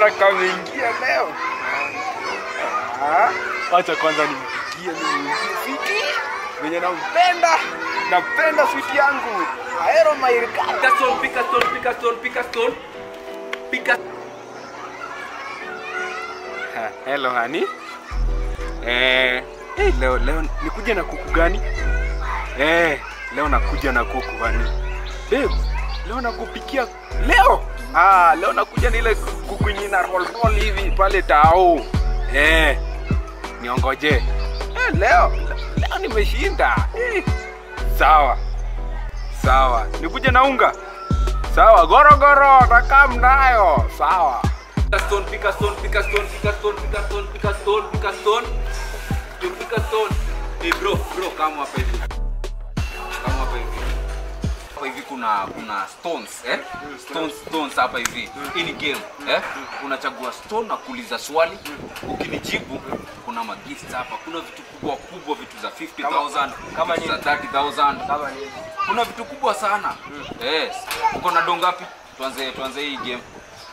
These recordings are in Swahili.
kamera kameingia leo. Ah, Acha kwanza nimpigie nimwambie Switi venye nampenda, napenda Switi yangu. Aero mairika. Pick a stone, pick a stone, pick a stone, pick a stone. Pick a Ha, Hello honey. Eh, eh, leo leo nikuja na kuku gani? Eh, leo nakuja na kuku honey. Babe, leo nakupikia leo. Ah, leo nakuja na ile kuku yenye na roll roll hivi pale tao. Eh, niongoje. Eh, leo leo nimeshinda. Eh, sawa. Sawa. Nikuja na unga. Sawa, gorogoro nakaa mnayo. Sawa. Pick a stone, pick a stone, pick a stone, pick a stone, pick a stone, pick a stone, pick a stone. You pick a stone. Hey bro, bro, kama hapa hivi. Kama hapa hivi. Hapa hivi kuna kuna stones, eh? Stones, stones hapa hivi. Hii ni game, eh? Unachagua stone na kuuliza swali. Ukinijibu kuna magifts hapa. Kuna vitu kubwa kubwa, vitu za 50,000, Kama vitu za nini? 30,000. Kama nini? Kuna vitu kubwa sana. Yes. Uko na do ngapi? Tuanze tuanze hii game.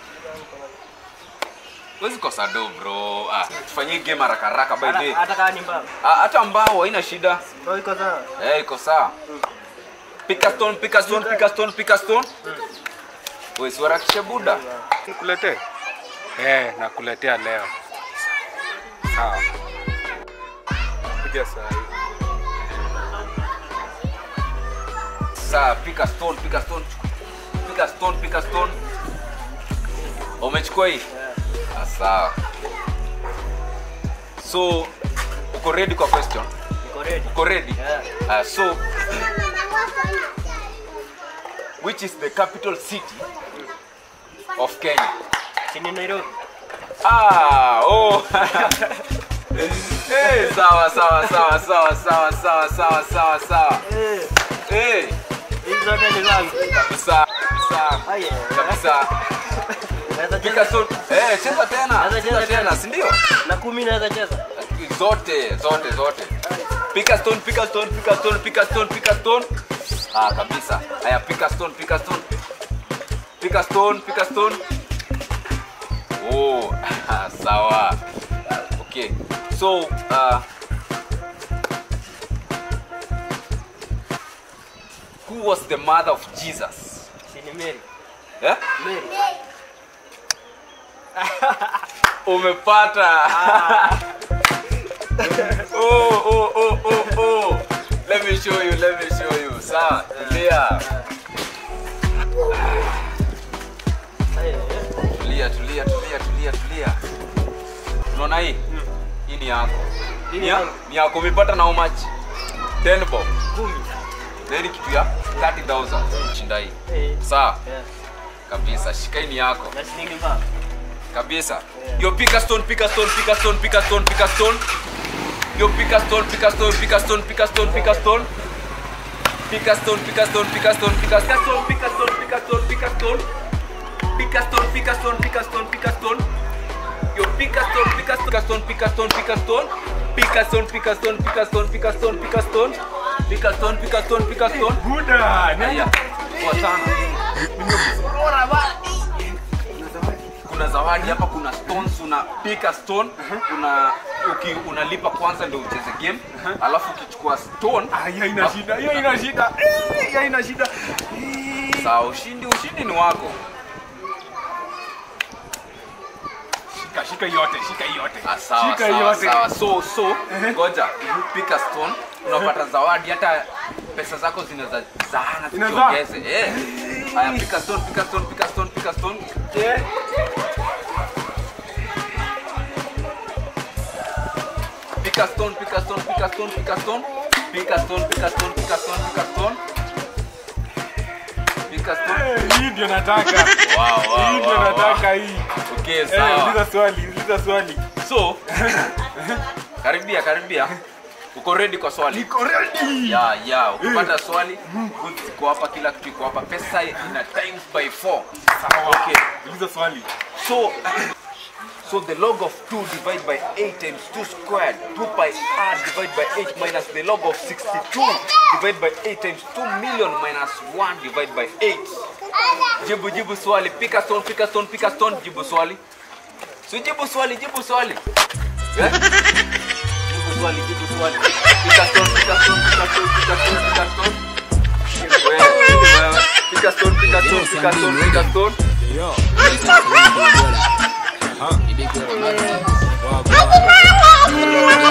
Huwezi kosa do bro. Ah, tufanyie hii game haraka haraka by the way. Hata- hata kama ni mbao. Ah, hata mbao haina shida. Ndio iko sawa. Eh, iko sawa. Pick a stone, pick a stone, pick a stone, pick a stone. Wewe si warakishe buda. Nikuletee? Eh, nakuletea leo. Sawa. Kuja saa hii. Sawa, pick a stone, pick a stone. Pick a stone, pick a stone. Umechukua hii? Ah, sawa. So, uko ready kwa question? Niko ready. Uko ready? Yeah. Uh, so, which is the capital city of Kenya? Sini Nairobi. Ah, oh. hey, sawa sawa sawa sawa sawa sawa sawa sawa sawa. Eh, Hey, hizi zote ni zangu. kabisa kabisa Haya. kabisa. Naweza Pika cheza. so, eh, cheza tena. Naweza Cheza cheza tena, tena. si ndio? Na kumi naweza cheza. Zote, zote, zote. Pick a stone, pick a stone, pick a stone, pick a stone, pick a stone. Ah, kabisa. Haya, pick a stone, pick a stone. Pick a stone, pick a stone. Oh, sawa. Okay. So, uh, who was the mother of Jesus? Sini Mary. Yeah? Mary. Umepata. oh, oh, oh, oh, oh. Let me show you, let me show you. Sawa, tulia. Haya. Tulia, tulia, tulia, tulia, tulia. Unaona hii? Hii ni yako. Hii Ni ni ya- yangu. ni yako umepata na how much? 10 bob. Kumi. Na hii ni kitu ya 30,000. Shinda hii. Eh. Sawa, Yeah. kabisa. Shika hii ni yako. Na shilingi mbao. kabisa Yeah. yo pick a stone pick a stone pick a stone pick a stone pick a stone yo pick a stone pick a stone pick a stone pick a stone pick a stone pick a stone pick a stone pick a stone pick a stone pick a stone pick a stone pick a stone pick a stone pick a stone pick a stone pick a stone yo pick a stone pick a stone pick a stone pick a stone pick a stone pick a stone pick a stone pick a stone pick a stone pick a stone pick a stone pick a stone Buda, haya poa sana kuna zawadi hapa kuna stones una pick a stone una uki, unalipa kwanza ndio ucheze game alafu ukichukua stone Ah, hiyo ina shida, hiyo ina shida. Eh, hiyo ina shida. Eh. sawa ushindi ushindi ni wako Shika, shika yote, shika yote. Ah, sawa Shika sawa yote. sawa so so ngoja pick a stone unapata zawadi hata pesa zako zinaweza zaana Inazaa? tukiongeze eh haya pick a stone pick a stone pick a stone pick a stone Eh. pick a stone pick a stone pick a stone pick a stone pick a stone pick a stone pick a stone pick a stone pick a stone Eh, hii ndio nataka. wow wow Hii ndio wow, wow. nataka hii. okay Eh, sawa uliza swali, uliza swali. so karibia karibia uko ready kwa swali Niko ready. ya ya ukipata swali goods iko hapa kila kitu iko hapa pesa ina times by 4 Sawa. okay Uliza swali. so so the log of 2 divided by 8 times 2 squared 2 pi r divided by 8 minus the log of 62 divided by 8 times 2 million minus 1 divided by 8 jibu jibu swali pick a stone pick a stone pick a stone jibu swali Si jibu swali, jibu swali. Eh? Jibu swali, jibu swali. Pika stone, pika stone, pika stone, pika stone, pika stone. Wewe, wewe. Pika stone, pika stone, pika stone, pika stone. Huh?